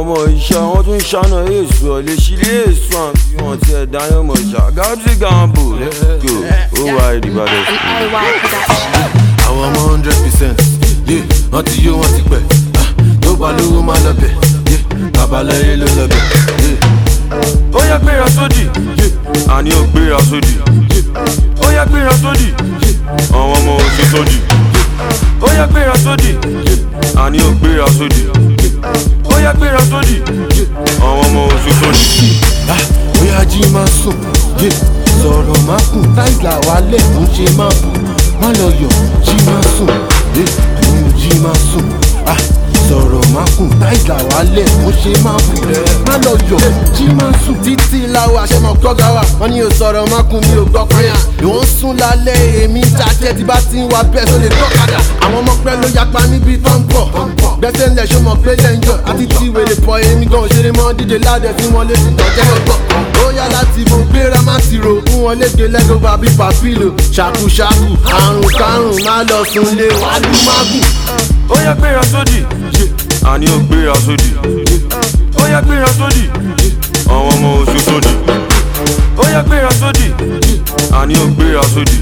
ọmọ ìṣá wọn tún ṣáná èso ọ lè ṣílé èso àbí wọn ti ẹ̀ dáná mọ̀ ṣá gábsì gambo let's go ó wá ìdìbàdàn An sí. IY production. àwọn ọmọ hundred percent yé wọ́n ti yó wọ́n ti pẹ́ ah, tó bá lówó má lọ bẹ̀ yé babaláyé ló lọ bẹ̀ yé. ó yẹ gbéra sódì àní ò gbéra sódì ó yẹ gbéra sódì àwọn ọmọ oṣù sódì ó yẹ gbéra sódì àní ò gbéra sódì ó yẹ gbéra sódì àwọn ọmọ oṣù sódì. Ah, bóyá jí máa sùn yé sọ̀rọ̀ má kù táìlà wálé kò ń ṣe má bù má lọ yọ̀ jí máa sùn yé òun jí máa sùn ah, sọ̀rọ̀ má kù táìlà wálé kò ń ṣe má bù má lọ yọ̀ jí máa sùn. títí láwa àṣẹmọ gbọ́gà wa wọn ní o sọ̀rọ̀ má kù mi ò gbọ́ pẹ́yà ìwọ̀n ń sùn lálẹ́ èmi jájẹ́ tí bá ti ń wá bẹ́ẹ̀ tó lè tọ́kadà àwọn ọmọ pẹ́ ló yapa níbi tó ń bọ̀ gbẹ́sẹ̀ ńlẹ̀ ṣó mọ̀ pé lẹ́ńjọ́ àti tí wèrè pọ̀ èmi gan òṣèré mọ́ díje ládẹ̀ tí wọ́n lé sí tọ́jẹ́ ọgbọ́n ó yá láti mo gbéra má ti ro fún wọn léde lẹ́gọ́ bàbí pàfílò ṣàkúṣàkù àrùn kárùn má lọ sùn lé wàlú mágùn. ó yẹ gbéra sódì àní ò gbéra sódì ó yẹ gbéra sódì àwọn ọmọ oṣù sódì ó yẹ gbéra sódì àní ò gbéra sódì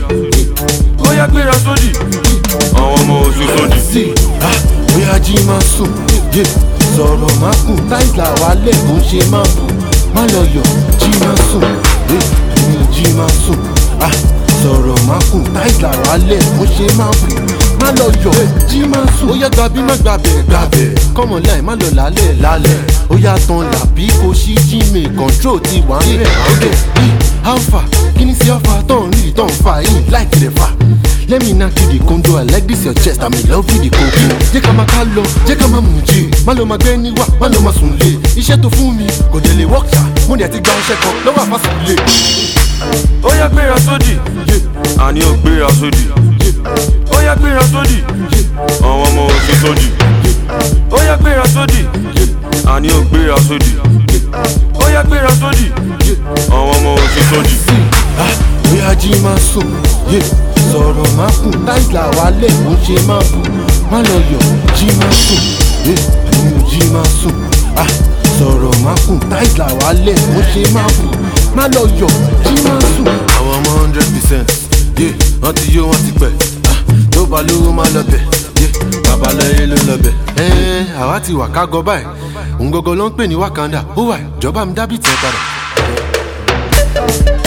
ó yẹ gbéra sódì àwọn ọmọ oṣù sódì. sí ah, bóyá jí máa sùn yé sọ̀rọ̀ má kù táìlà wálé kò ń ṣe má bù má lọ yọ̀ jí máa sùn yé òun jí máa sùn ah, sọ̀rọ̀ má kù táìlà wálé kò ń ṣe má bù má lọ yọ̀ jí máa sùn. ó yá gbàbí má gbàbẹ̀ gbàbẹ̀ kọ́mọ láì má lọ lálẹ́ lálẹ́ ó yá tán làbí kò sí jíìmì control ti wà ń bẹ̀ ọ̀gẹ̀ alpha kí ni sí alpha tó ń rí tó ń fa yìí láì kiri fa. Let me knock you the condo, I like this your chest, I'm in love with the coco. Jẹ́ ká máa ká lọ, jẹ́ ká máa mú jí. Má lọ máa gbé ní wá, má lọ máa sùn lé. Iṣẹ́ tó fún mi kò dé lè work ṣá. Mo dẹ̀ ti gba iṣẹ́ kan lọ́wọ́ àfàsùn lé. ó yẹ gbéra sódì àní ò gbéra sódì ó yẹ gbéra sódì àwọn ọmọ oṣù sódì ó yẹ gbéra sódì àní ò gbéra sódì ó yẹ gbéra sódì àwọn ọmọ oṣù sódì. Sí, ah, bóyá jí máa sùn, yé sọ̀rọ̀ má kù. Táìlà wálé kò ń ṣe má bù. Má lọ yọ̀, jí máa sùn, yé òun jí máa sùn. Ah, sọ̀rọ̀ má kù. Táìlà wálé kò ń ṣe má bù. Má lọ yọ̀, jí máa sùn. Àwọn ọmọ hundred percent, yé wọ́n ti yó wọ́n ti pẹ́. Ah, tó bá lówó má lọ bẹ̀, yé babaláyé ló lọ bẹ̀. Ẹ́ẹ́ àwa ti wà ká gọ báyìí. Òun gọ́gọ́ ló ń pè ní Wakanda. Ó wà ìjọba mi dábìtì ẹ̀ padà.